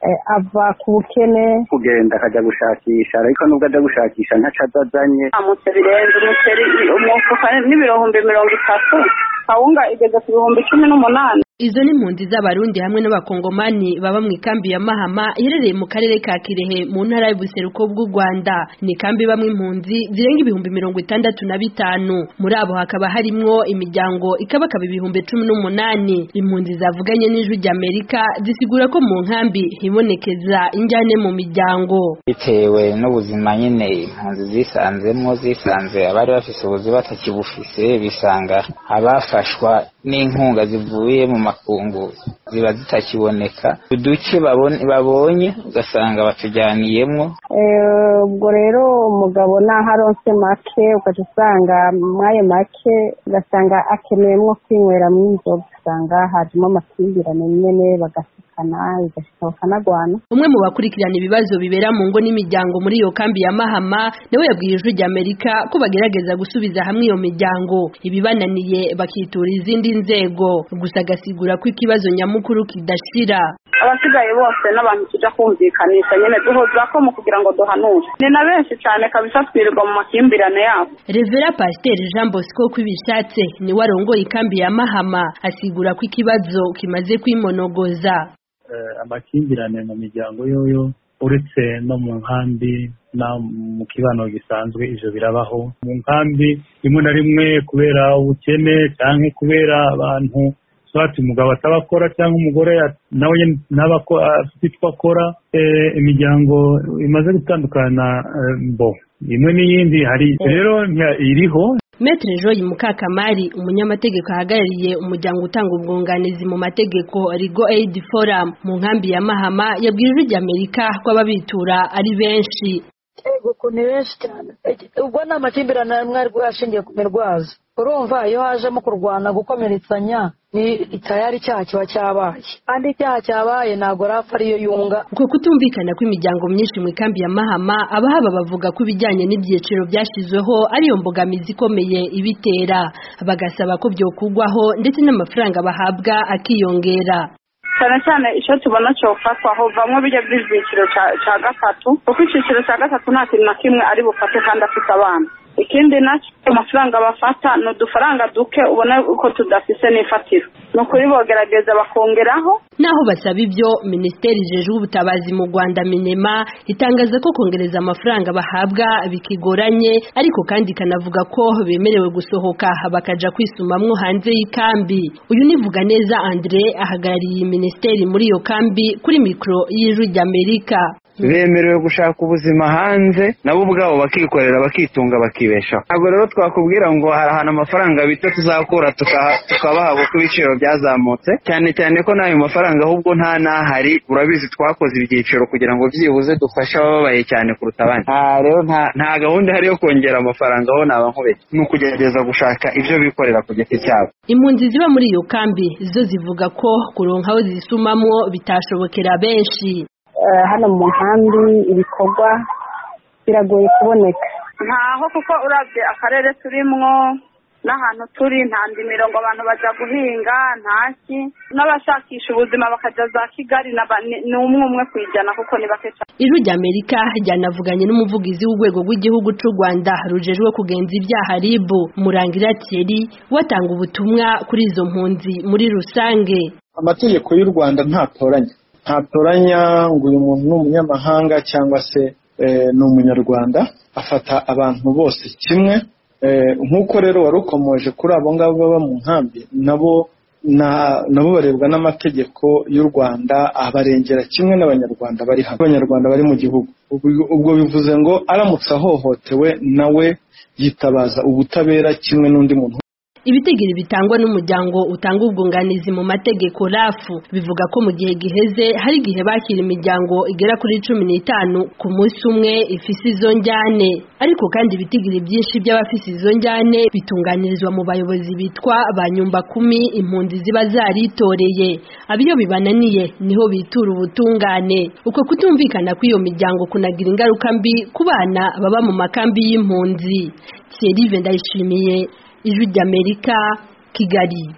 ava ku bukene kugenda akajya gushakisha ariko nubwo ajya gushakisha ntaco azazanye amutse birenze umuceri umufuka n'ibihumbi mirongo itatu kawunga igeze ku bihumbi cumi n'umunani Izo ni impunzi z'abarundi hamwe n'abakongomani baba mu ikambi ya Mahama iherereye mu karere ka Kirehe mu ntara y'ubuseruko bw'u Rwanda ni ikambi bamwe impunzi zirenga ibihumbi mirongo itandatu na bitanu muri abo hakaba harimwo imiryango ikabakaba ibihumbi cumi n'umunani impunzi zavuganye n'ijwi ry'Amerika zisigura ko mu nkambi hibonekeza injyane mu miryango bitewe n'ubuzima nyine impunzi zisanzemwo zisanze abari bafise ubuzima batakibufise bisanga abafashwa n'inkunga zivuye mu makungu ziba zitakiboneka uduce babonye ugasanga batujyaniyemwo ubwo rero umugabo naho aronse make ukaca usanga mwayo make ugasanga akeneyemwo kwinywera inzoga ugasanga hajemo amakimbirane nyene bagasikana bigashika bakanagwana umwe mu bakurikirana ibibazo bibera mu ngo n'imiryango muri iyo kambi ya Mahama nawe yabwiye ijwi ry'Amerika ko bagerageza gusubiza hamwe iyo miryango ibibananiye bakitura izindi nzego gusa agasigura ko ikibazo nyamukuru kidashira abasigaye bose n'abantu tujya kumvikanisha nyine duhuza ko mu kugira ngo duhanure ni na benshi cyane kabisa twirirwa mu makimbirane yabo Revera Pasiteri Jean Bosco kwibishatse niwe arongoye ikambi ya Mahama asigura ko ikibazo kimaze kwimonogoza amakimbirane mu miryango yoyo uretse no mu nkambi na mu kibano gisanzwe ivyo birabaho mu nkambi rimwe na rimwe kubera ubukene canke kubera abantu swati umugabo atabakora cyangwa umugore nawe ntaba afite icyo akora imiryango imaze gutandukana bo imwe n'iyindi hari rero iriho Metre Joy Mukakamari umunyamategeko ahagarariye umuryango utanga ubwunganizi mu mategeko Rigo Aid Forum mu nkambi ya Mahama yabwiye ijwi ry'Amerika ko ababitura ari benshi ego ko ni benshi cyane ubwo ni amakimbirane mwari ashingiye ku mirwazo urumva iyo hajemo kurwana gukomeretsanya ni tayari icyaha kiba cyabaye kandi icyaha cyabaye ntabwo rapfa ariyo yunga uko kutumvikana kw'imiryango myinshi mu ikambi ya mahama abahaba bavuga ko ibijyanye n'ibyiciro byashyizweho ariyo mbogamizi ikomeye ibitera bagasaba ko byokugwaho ndetse n'amafaranga bahabwa akiyongera cyane cyane icyo tubona cyofatwa hovamwo bijya by'icyiciro cya gatatu kuko icyiciro cya gatatu nta kintu na kimwe ari bufate kandi afite abana ikindi nacyo amafaranga bafata ni udufaranga duke ubona uko tudafise n'ifatiro ni ukuri bogerageza bakongeraho naho basaba ibyo minisiteri ijejwe ubutabazi mu rwanda minema itangaza ko kongereza amafaranga bahabwa bikigoranye ariko kandi ikanavuga ko bemerewe gusohoka bakaja kwisumamwo hanze y'ikambi uyu nivuga neza andre ahagarariye iyi minisiteri muri iyo kambi kuri mikoro y'ijwi ry'amerika bemerewe gushaka ubuzima hanze nabo ubwabo bakikorera bakitunga bakibeshaho ntabwo rero twakubwira ngo hari ahantu amafaranga bita tuzakura tukabaha kuko ibiciro byazamutse cyane cyane ko n'ayo mafaranga ahubwo nta n'ahari urabizi twakoze ibyiciro kugira ngo byibuze dufashe ababaye cyane kuruta abandi nta rero nta gahunda ihari yo kongera amafaranga aho naba nkubeshye ni ukugerageza gushaka ibyo bikorera ku giti cyabo impunzi ziba muri iyo kambi zo zivuga ko kuronka aho zisumamwo bitashobokera benshi hano mu nkambi ibikorwa biragoye kuboneka ntaho kuko urabye akarere turimwo n'ahantu turi nta ndimiro ngo abantu bajya guhinga ntaki n'abashakisha ubuzima bakajya za kigali ni umwe umwe ku ijana kuko ni bake cyane ijwi ry'amerika ryanavuganye n'umuvugizi w'urwego rw'igihugu cy'u rwanda rujejwe kugenza ibyaha ribu murangira thierry watanga ubutumwa kuri izo mpunzi muri rusange amategeko y'u rwanda ntatoranya ntatoranya ngo uyu muntu ni umunyamahanga cyangwa se ni umunyarwanda afata abantu bose kimwe nk'uko rero wari ukomoje kuri abo ngabo baba mu nkambi nabo nabo barebwa n'amategeko y'u rwanda abarengera kimwe n'abanyarwanda bari hano abanyarwanda bari mu gihugu ubwo bivuze ngo aramutse ahohotewe nawe yitabaza ubutabera kimwe n'undi muntu ibitigiri bitangwa n'umuryango utanga ubwunganizi mu mategeko rafu bivuga ko mu gihe giheze hari igihe bakira imiryango igera kuri cumi n'itanu ku munsi umwe ifise izo njyane ariko kandi ibitigiri byinshi by'abafise izo njyane bitunganirizwa mu bayobozi bitwa ba nyumba kumi impunzi ziba zaritoreye abiyo bibananiye niho bitura ubutungane uko kutumvikana kw'iyo miryango kunagira ingaruka mbi ku bana baba mu makambi y'impunzi Thierry Ndayishimiye ijwi ry'amerika kigali